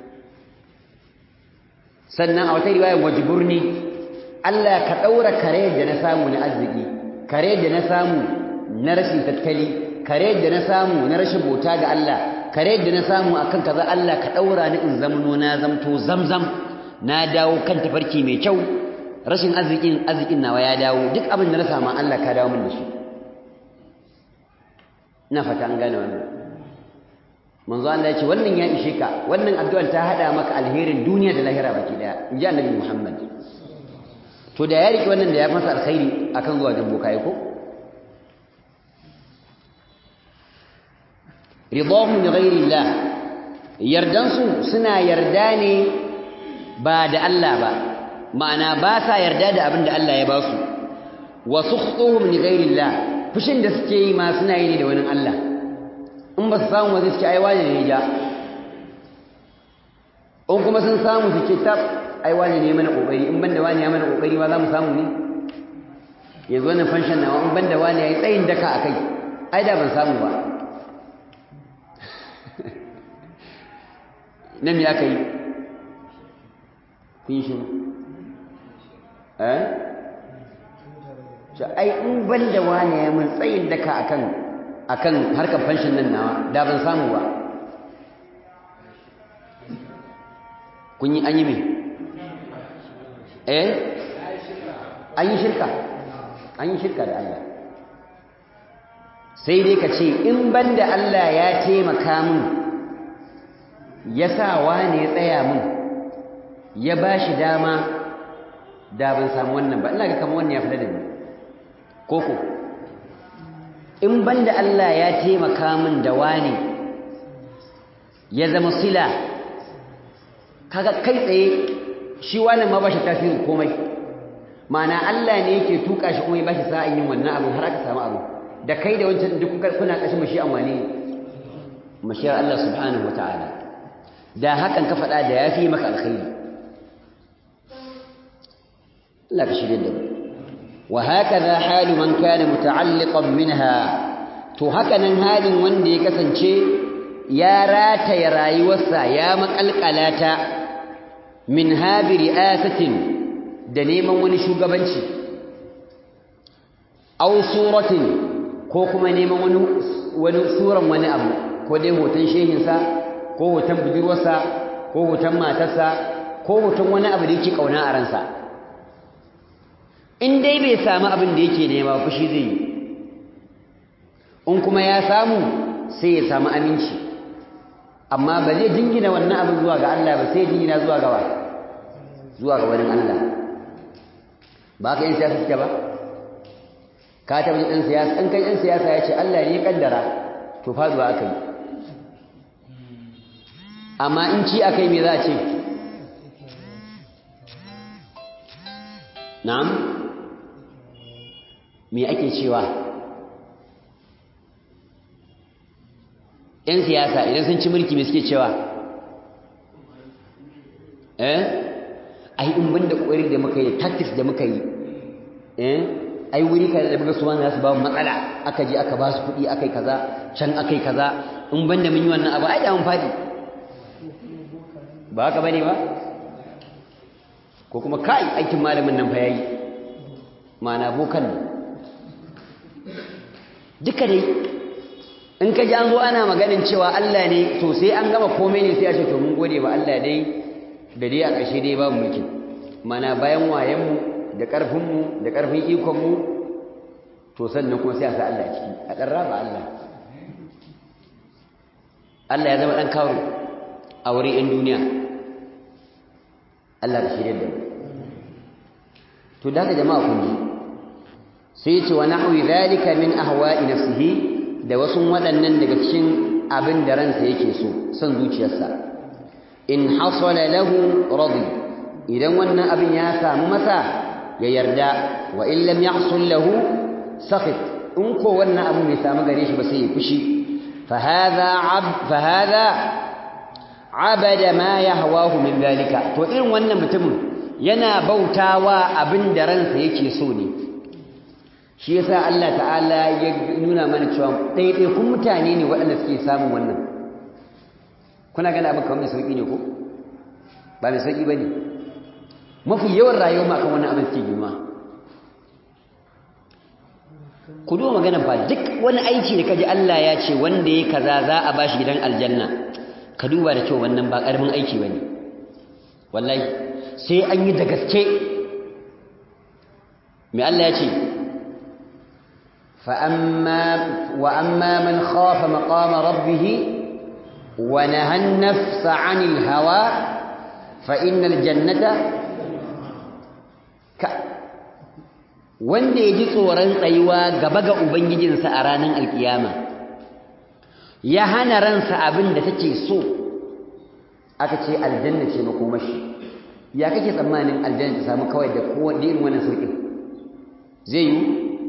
sannan a wata riwayar wajburni Allah ka daura kare da na samu na arziki kare da na samu na rashin tattali kare da na samu na rashin bauta ga Allah kare da na samu akan kaza Allah ka daura ni in zamano na zamto zamzam na dawo kan tafarki mai kyau rashin arzikin arzikin nawa ya dawo duk abin da na samu Allah ka dawo min da shi ina fata an gane wannan manzo Allah ya ce wannan ya ishe ka wannan addu'ar ta hada maka alherin duniya da lahira baki daya inji annabi Muhammad to da ya riki wannan da ya masa alkhairi akan zuwa jambo kai ko ridahum li ghairi Allah yardansu suna yarda ne ba da Allah ba ma'ana ba sa yarda da abin da Allah ya ba su wa sukhtuhum li ghairi Allah fushin da suke yi ma suna yi ne da wani Allah in ba su samu wani suke ai wani ne ja in kuma sun samu suke tab ai wani ne mana kokari in banda wani ya mana kokari ma za mu samu ne yanzu wannan fanshan nawa in banda wani ya yi tsayin daka akai ai da ban samu ba nan ya kai kun shi eh ai in ban da wani ya mun tsayin daka akan akan harkar fanshin nan nawa da ban samu ba kun yi an yi me eh an yi shirka an yi shirka da Allah sai dai ka ce in ban da Allah ya taimaka min ya sa wane ya tsaya min ya ba shi dama da ban samu wannan ba ina ga kama wannan ya fi da ni koko in ban da Allah ya taimaka min da wane ya zama sila kaga kai tsaye shi wannan ma ba shi tasirin komai ma'ana Allah ne yake tuka shi kuma ya ba shi sa'in yin wannan abu har aka samu abu da kai da wancan duk kuna ƙashin mashi an wane mashiyar Allah subhanahu wa ta'ala da hakan ka faɗa da ya fi maka alkhairi Allah ka shirya da mu wa hakaza halu man kana muta'alliqan minha to haka nan halin wanda ya kasance ya rataya rayuwarsa ya makalkalata min habi ri'asatin da neman wani shugabanci aw suratin ko kuma neman wani wani suran wani abu ko dai hoton shehinsa ko hoton budurwarsa ko hoton matarsa ko hoton wani abu da yake kauna a ransa in dai bai samu abin da yake nema fushi zai yi in kuma ya samu sai ya samu aminci amma ba zai jingina wannan abin zuwa ga Allah ba sai ya jingina zuwa ga wa zuwa ga wani Allah ba ka yin siyasa suke ba ka taɓa ɗan siyasa in kai ɗan siyasa ya ce Allah ne ya kaddara to faduwa aka yi amma in ci aka yi me za a ce na'am me ake cewa ‘yan siyasa idan sun ci mulki me suke cewa eh ai in banda ƙwari da muka yi tactics da muka yi eh ai wuri kaza da muka suwa za su ba mu matsala aka je aka ba su kuɗi aka yi kaza can aka yi kaza in banda mun yi wannan abu ai da mun fadi ba haka bane ba ko kuma kai aikin malamin nan fa yayi mana bokan ne duka dai in ka ji an zo ana maganin cewa Allah ne to sai an gama komai ne sai a ce to mun gode ba Allah dai da dai a ƙarshe dai babu mulki mana bayan wayenmu da ƙarfinmu da ƙarfin ikonmu to sannan kuma sai a sa Allah ciki a ɗan raba Allah Allah ya zama ɗan kawo a wurin 'yan duniya Allah da shirya da mu to da jama'a kun ji sai ya ce wa nahwi zalika min ahwa'i nafsihi da wasu waɗannan daga cikin abin da ransa yake so son zuciyarsa in hasala lahu radi idan wannan abin ya samu masa ya yarda wa in lam yahsul lahu sakhit in ko wannan abin bai samu gare shi ba sai ya fushi fa hadha ab fa hadha abada ma yahwahu min dalika to irin wannan mutumin yana bautawa abin da ransa yake so ne shi yasa Allah ta'ala ya nuna mana cewa ɗaiɗaikun mutane ne waɗanda suke samun wannan kuna gani abin kamar mai sauƙi ne ko ba mai sauƙi ba ne mafi yawan rayuwa ma kan wannan abin suke girma ku duba maganan fa duk wani aiki da kaji Allah ya ce wanda ya kaza za a bashi gidan aljanna ka duba da cewa wannan ba ƙaramin aiki ba ne wallahi sai an yi da gaske mai Allah ya ce فأما وأما من خاف مقام ربه ونهى النفس عن الهوى فإن الجنة ك wanda ya ji tsoron tsayuwa gaba ga Ubangijinsa a ranar alkiyama ya hana ransa abin da take so aka ce aljanna ce makomashi ya kake tsammanin aljanna ta samu kawai da kowane irin wannan sauƙin zai yi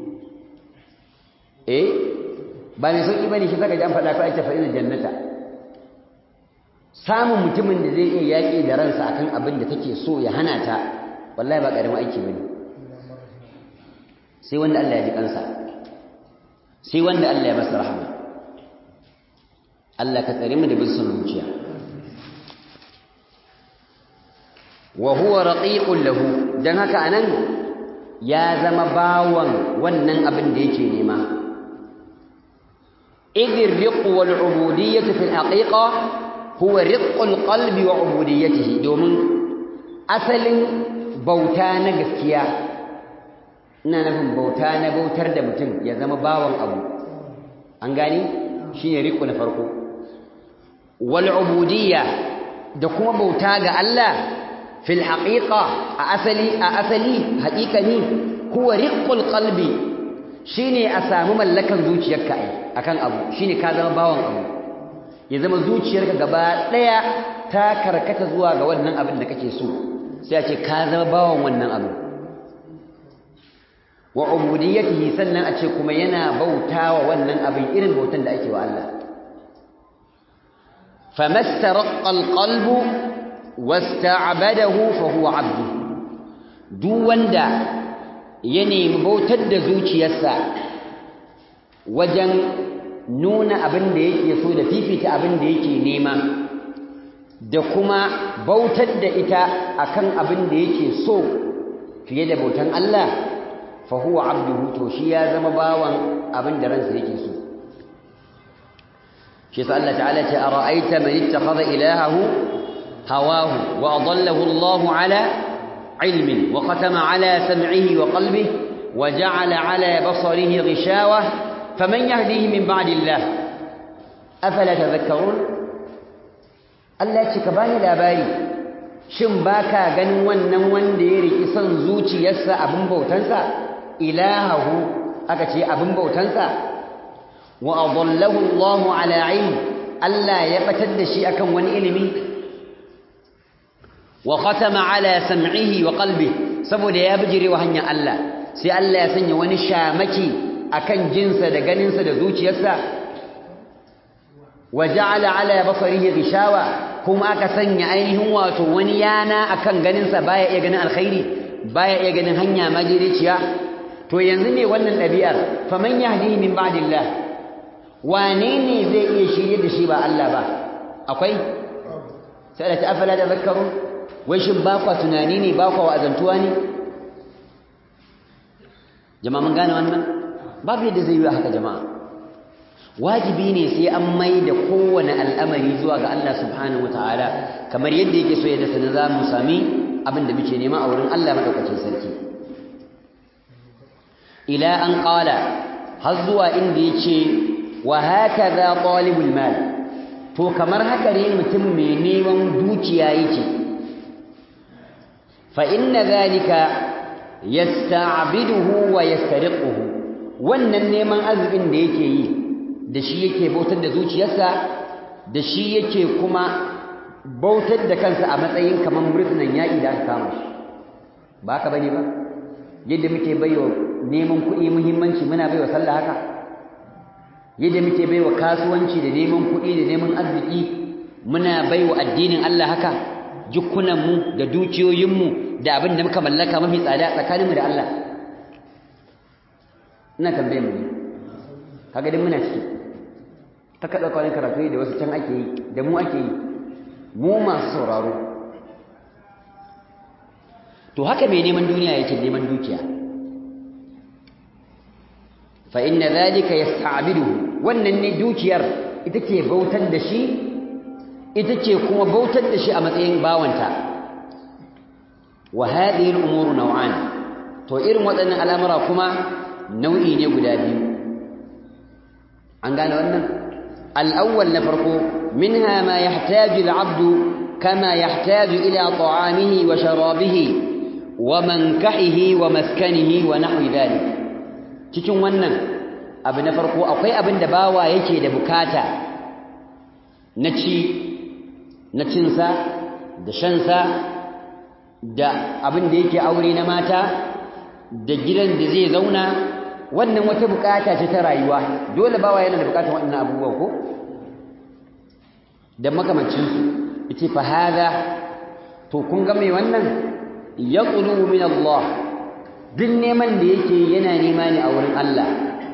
eh ba mai sauki bane shi saka ji an faɗa ko ake fa'ina jannata samun mutumin da zai iya yaƙi da ransa akan abin da take so ya hana ta wallahi ba ƙaramin aiki bane sai wanda Allah ya ji kansa sai wanda Allah ya masa rahama Allah ka tsare mu da bin son zuciya wa huwa raqiqun lahu dan haka anan ya zama bawan wannan abin da yake nema إذ الرق والعبودية في الحقيقة هو رق القلب وعبوديته دومن أصل بوتان gaskiya ina nufin bauta na bautar da mutum ya zama bawan abu an gani shine riƙo na farko wal ubudiyya da kuma bauta ga Allah fil haqiqa a asali a asali haqiqani huwa riqul qalbi shine a samu mallakan zuciyarka ai akan abu shine ka zama bawan abu ya zama zuciyarka gaba daya ta karkata zuwa ga wannan abin da kake so sai a ce ka zama bawan wannan abu wa ubudiyatihi sannan a ce kuma yana bautawa wannan abin irin bautan da ake wa Allah famastaraqa alqalbu wasta'badahu fa huwa 'abdu duk wanda ya nemi bautar da zuciyarsa wajen nuna abin da yake so da fifita abin da yake nema da kuma bautar da ita akan abin da yake so fiye da bautan Allah fa huwa abduhu to shi ya zama bawan abin da ransa yake so shi sa Allah ta'ala ce ara'aita man ittakhadha ilahahu hawahu wa adallahu Allah ala ilmin wa khatama ala sam'ihi wa qalbihi wa ja'ala ala basarihi ghishawah faman yahdihi min ba'di Allah afala tadhakkarun Allah ce ka bani labari shin baka ganin wannan wanda ya riki son zuciyarsa abin bautansa ilahahu aka ce abin bautansa wa adallahu Allah ala ilm Allah ya batar da shi akan wani ilimi wa khatama ala sam'ihi wa qalbihi saboda ya bijire wa hanyar Allah sai Allah ya sanya wani shamaki akan jinsa da ganinsa da zuciyarsa wa ja'ala ala basarihi ghishawa kuma aka sanya ainihin wato wani yana akan ganinsa baya iya ganin alkhairi baya iya ganin hanya majiriciya to yanzu ne wannan ɗabi'ar faman yahdihi min ba'dillah wane ne zai iya shirye da shi ba Allah ba akwai sai da ta afala da zakaru wai shin ba kwa tunani ne ba kwa wa'azantuwa ne jama'a mun gane wannan babu yadda zai yi haka jama'a wajibi ne sai an mai da kowane al'amari zuwa ga Allah subhanahu wataala kamar yadda yake so yadda sanin za mu sami abin da muke nema a wurin Allah madaukakin sarki ila an qala har zuwa inda yace wa hakaza talibul mal to kamar haka ne mutum mai neman dukiya yake fa inna zalika yasta'biduhu wa yastariquhu wannan neman arzikin da yake yi da shi yake bautar da zuciyarsa da shi yake kuma bautar da kansa a matsayin kamar murtunan yaƙi da aka kama shi ba ka bane ba yadda muke baiwa neman kuɗi muhimmanci muna baiwa sallah haka yadda muke baiwa kasuwanci da neman kuɗi da neman arziki muna baiwa addinin Allah haka jikunanmu da dukiyoyinmu da abin da muka mallaka mafi tsada tsakaninmu da Allah ina tambaye mu kaga din muna ciki ta kada kwanin karatu da wasu can ake yi da mu ake yi mu masu sauraro to haka mai neman duniya yake neman dukiya fa inna dhalika yasta'biduhu wannan ne dukiyar ita ke bautar da shi ita ce kuma bautar da shi a matsayin bawanta wa hadhihi al-umuru naw'an to irin waɗannan al'amura kuma nau'i ne guda biyu an gane wannan al-awwal na farko minha ma yahtaju al-'abdu kama yahtaju ila ta'amihi wa sharabihi wa mankahihi wa maskanihi wa nahwi dhalik cikin wannan abu na farko akwai abin da bawa yake da bukata na ci na cinsa da shansa da abin da yake aure na mata da gidan da zai zauna wannan wata bukata ce ta rayuwa dole bawa yana da bukatar waɗannan abubuwa ko da makamancinsu ita fa hada to kun ga mai wannan yaqulu min Allah duk neman da yake yana nema ne a wurin Allah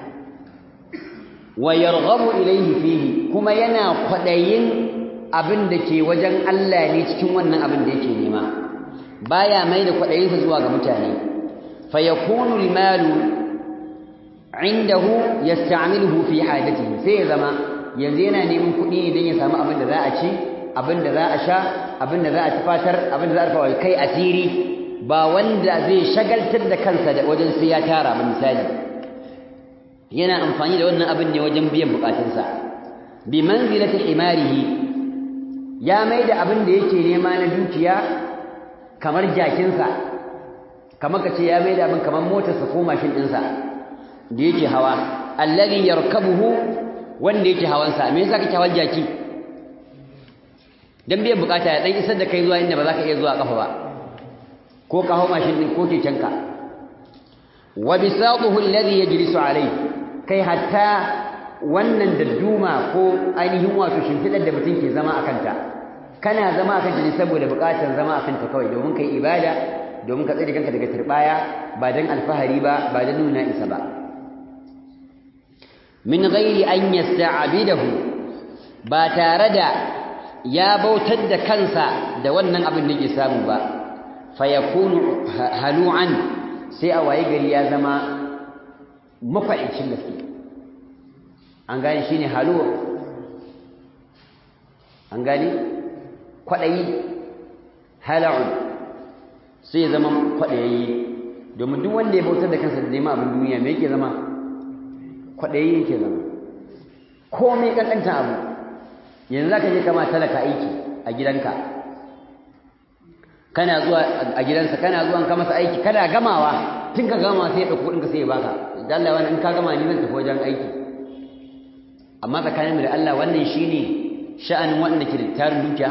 wa yarghabu ilayhi fihi kuma yana kwadayin abin da ke wajen Allah ne cikin wannan abin da yake nema baya mai da kwadayinsa zuwa ga mutane fa yakunu almalu indahu yasta'miluhu fi hajatihi sai ya zama yanzu yana neman kuɗi ne don ya samu abin da za a ci abin da za a sha abin da za a tufatar abin da za a rufa kai asiri ba wanda zai shagaltar da kansa da wajen sai ya tara ba misali yana amfani da wannan abin ne wajen biyan bukatunsa bi manzilati himarihi ya mai da abin da yake nema na dukiya kamar jakinsa kamar ka ce ya mai da abin kamar motarsa ko mashin ɗinsa da yake hawa alladhi yarkabuhu wanda yake hawansa me yasa kake hawan jaki dan biyan bukata ya dan isar da kai zuwa inda ba za ka iya zuwa kafa ba ko ka hawo mashin din ko kekenka wa bisatuhu alladhi yajlisu alayhi kai hatta wannan dadduma ko ainihin wato shimfidar da mutum ke zama akan ta kana zama akan ta ne saboda bukatar zama akan ta kawai domin kai ibada domin ka tsare kanka daga turbaya ba dan alfahari ba ba dan nuna isa ba min ghairi an yasta'bidahu ba tare da ya bautar da kansa da wannan abin da ke samu ba fayakunu halu'an sai a waye gari ya zama mafaicin gaske an gane shine halu an gane kwadayi hala'un sai ya zama kwadayi domin duk wanda ya bautar da kansa da neman abin duniya me yake zama kwadayi yake zama komai kankanta abu yanzu zaka je kama talaka aiki a gidanka kana zuwa a gidansa kana zuwa ka masa aiki kana gamawa tun ka gama sai ya dauko kudin ka sai ya baka dan Allah wannan in ka gama ni zan tafi wajen aiki amma tsakaninmu da Allah wannan shine sha'anin wanda ke da tarin dukiya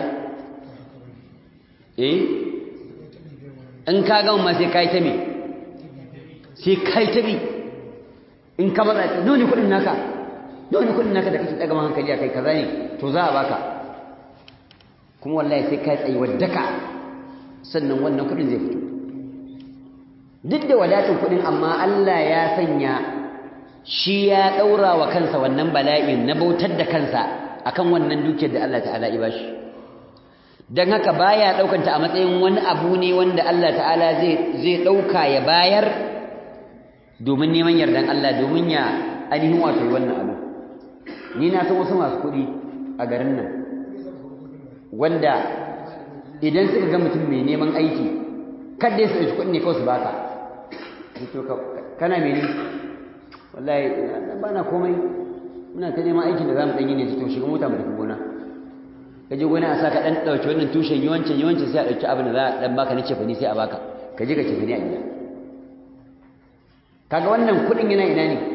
eh in ka gama ma sai kai ta me sai kai ta bi in ka matsa dole kudin naka dole kudin naka da kake daga hankali a kai kaza ne to za a baka kuma wallahi sai kai tsayi wadaka sannan wannan kudin zai fito duk da wadatin kudin amma Allah ya sanya shi ya daura wa kansa wannan bala'in na bautar da kansa akan wannan dukiyar da Allah ta'ala ya bashi dan haka baya daukanta a matsayin wani abu ne wanda Allah ta'ala zai zai dauka ya bayar domin neman yardan Allah domin ya ainihin wato wannan abu ni na san wasu masu kuɗi a garin nan wanda idan suka ga mutum mai neman aiki kada su ɗauki kuɗi ne kawai su baka kana mene wallahi ba na komai muna ta neman aikin da za mu ɗanyi ne to shiga mota mu tafi gona ka je gona a sa ka ɗan ɗauki wannan tushen yawancin yawancin sai a ɗauki abin da za a ɗan baka na cefani sai a baka ka je ka cefani a gida kaga wannan kuɗin yana ina ne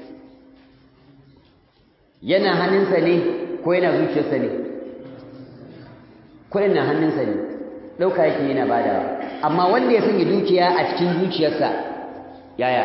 yana hannunsa ne ko yana zuciyarsa ne kuɗin na hannunsa ne ɗauka yake yana badawa amma wanda ya sanya dukiya a cikin zuciyarsa yaya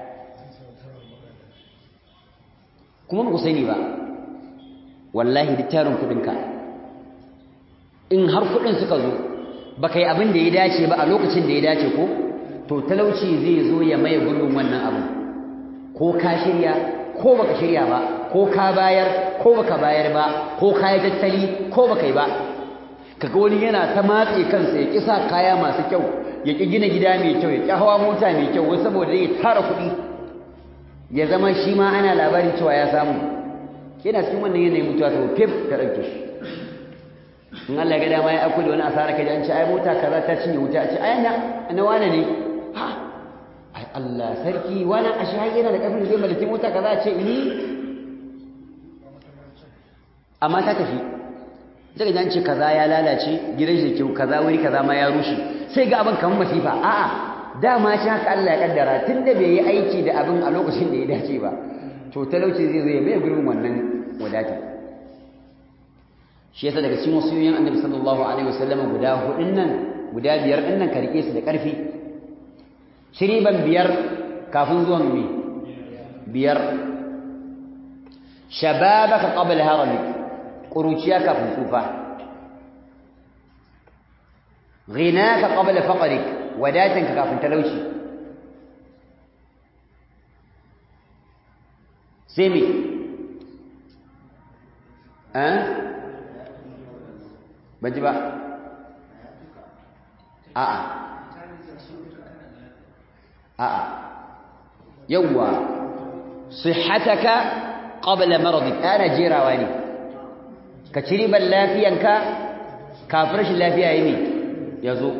kuma ku sani ba wallahi duk tarin kuɗinka in har kuɗin suka zo ba kai abin da ya dace ba a lokacin da ya dace ko to talauci zai zo ya maye gurbin wannan abu ko ka shirya ko baka shirya ba ko ka bayar ko baka bayar ba ko ka yi tattali ko baka yi ba kaga wani yana ta matse kansa ya kisa kaya masu kyau ya ki gina gida mai kyau ya ki hawa mota mai kyau wai saboda zai tara kuɗi ya zama shi ma ana labarin cewa ya samu yana cikin wannan yanayin mutuwa to fif ta ɗauke shi in Allah ya ga dama ya aiko da wani asara kaji an ce ai mota kaza ta cinye wuta a ce ai na na wane ne ha ai Allah sarki wani ashe har yana da ƙarfin zai mallaki mota kaza a ce ni amma ta tafi daga jan ce kaza ya lalace gidan shi kyau kaza wuri kaza ma ya rushe sai ga abin kamar masifa a'a dama shi haka Allah ya kaddara tunda bai yi aiki da abin a lokacin da ya dace ba to talauci zai zo ya mai gurbin wannan wadata shi yasa daga cikin wasiyoyin Annabi sallallahu alaihi wasallam guda hudun nan guda biyar din nan ka rike su da karfi shiriban biyar kafin zuwan me biyar shababaka qabla haramik ƙuruciya kafin tsufa ghinaka qabla faqrik wadatanka kafin talauci sai me eh baji ba a'a a'a yawwa sihhataka qabla maradik ana jirawa ne ka ci riban lafiyanka kafin rashin lafiya yi ne ya zo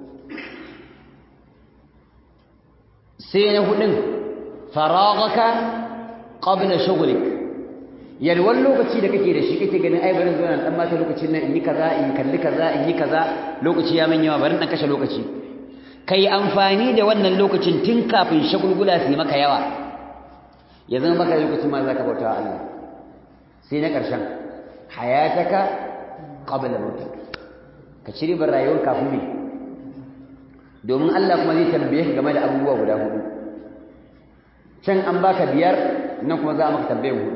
sai na hudun faragaka qabla shughlik yalwan lokaci da kake da shi kake ganin ai barin zuwa dan mata lokacin nan in yi kaza in kalli kaza in yi kaza lokaci ya min yawa barin dan kashe lokaci kai amfani da wannan lokacin tun kafin shagulgula su yi maka yawa ya zama maka lokacin ma zaka bauta wa Allah sai na ƙarshen hayataka qabla mautik ka ci ribar rayuwar kafin me domin Allah kuma zai tambaye ka game da abubuwa guda hudu can an baka biyar nan kuma za a maka tambayar hudu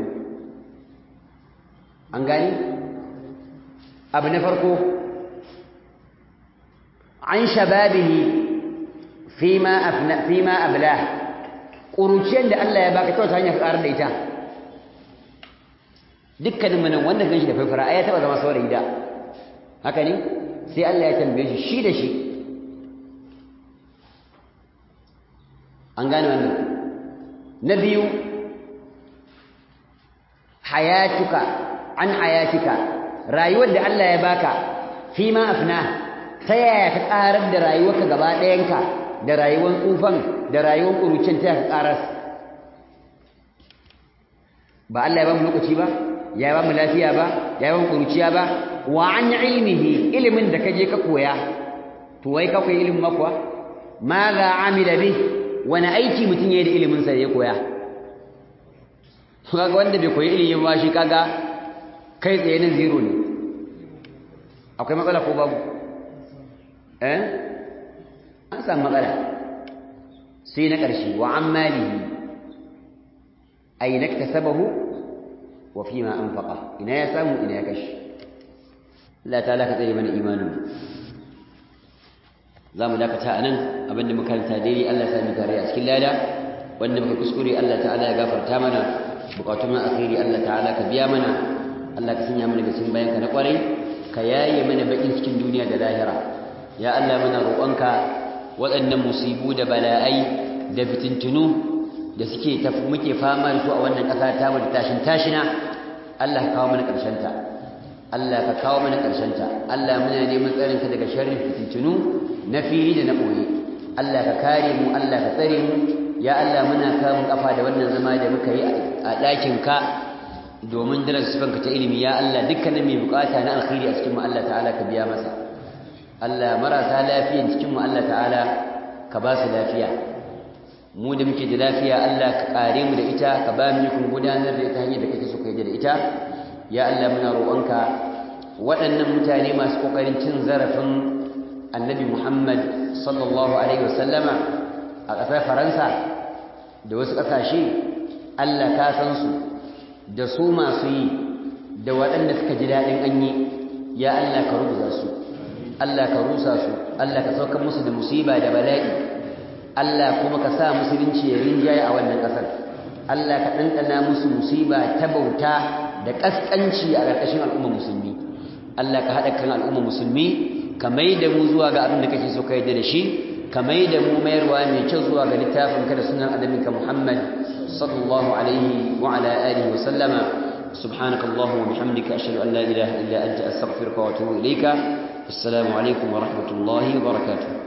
an gani abu na farko an shababihi fima afna fima ablah ƙuruciyar da Allah ya baka ta wata hanyar ƙarar da ita dukkanin manan wanda ganshi da faifara ai ya taba zama saurayi da haka ne sai Allah ya tambaye shi shi da shi an gane wannan na biyu hayatuka an hayatika rayuwar da Allah ya baka fi ma afna ta yaya ka karar da rayuwarka gaba ɗayanka da rayuwar tsufan da rayuwar ƙurucin ta ka karar ba Allah ya ba mu lokaci ba ya ba mu lafiya ba ya ba mu kuruciya ba wa an ilmihi ilimin da kaje ka koya to wai ka koyi ilimin makwa ma za amila bi wani aiki mutum yayi da ilimin sa ya koya kaga wanda bai koyi ilimin ba shi kaga kai tsaye nan zero ne akwai matsala ko babu eh an samu matsala sai na ƙarshe wa an malihi أين اكتسبه وفيما أنفقه إنا يسامو إنا يكش لا تعالى كتير من إيمانه za mu dakata a nan abinda muka tadiri Allah sami tare a cikin lada wanda muka kuskure Allah ta'ala ya gafarta mana bukatun na alkhairi Allah ta'ala ka biya mana Allah ka sanya mana cikin bayan ka na kwarai ka yaye mana bakin cikin duniya da lahira ya Allah muna roƙonka waɗannan musibu da bala'ai da fitintunu da suke muke fama da su a wannan ƙasa ta mu da tashin tashina Allah ka kawo mana ƙarshen ta Allah ka kawo mana ƙarshen ta Allah muna neman tsarin ka daga sharrin fitintunu na fili da na ɓoye Allah ka kare mu Allah ka tsare mu ya Allah muna kamun kafa da wannan zama da muka yi a ɗakin ka domin darajar sifanka ta ilimi ya Allah dukkanin mai bukata na alkhairi a cikin mu Allah ta'ala ka biya masa Allah marasa lafiyan cikin mu Allah ta'ala ka ba su lafiya mu da muke da lafiya Allah ka kare mu da ita ka ba mu ikon gudanar da ita hanyar da kake so ka yi da ita ya Allah muna roƙonka waɗannan mutane masu ƙoƙarin cin zarafin annabi Muhammad sallallahu alaihi wasallama a ƙasar Faransa da wasu ƙasashe Allah ka san su da su masu yi da waɗanda suka ji daɗin an yi ya Allah ka rubuta su Allah ka rusa su Allah ka saukar musu da musiba da bala'i Allah kuma ka sa musulunci ya rinjaye a wannan ƙasar Allah ka ɗanɗana musu musiba ta bauta da ƙasƙanci a ƙarƙashin al'umma musulmi Allah ka haɗa kan al'umma musulmi ka mai da mu zuwa ga abin da kake so ka yarda da shi ka mai da mu mayarwa mai kyau zuwa ga littafin ka da sunan adabinka Muhammad sallallahu alaihi wa ala alihi wa sallama سبحانك اللهم وبحمدك أشهد أن لا إله إلا أنت أستغفرك وأتوب إليك السلام عليكم ورحمة الله وبركاته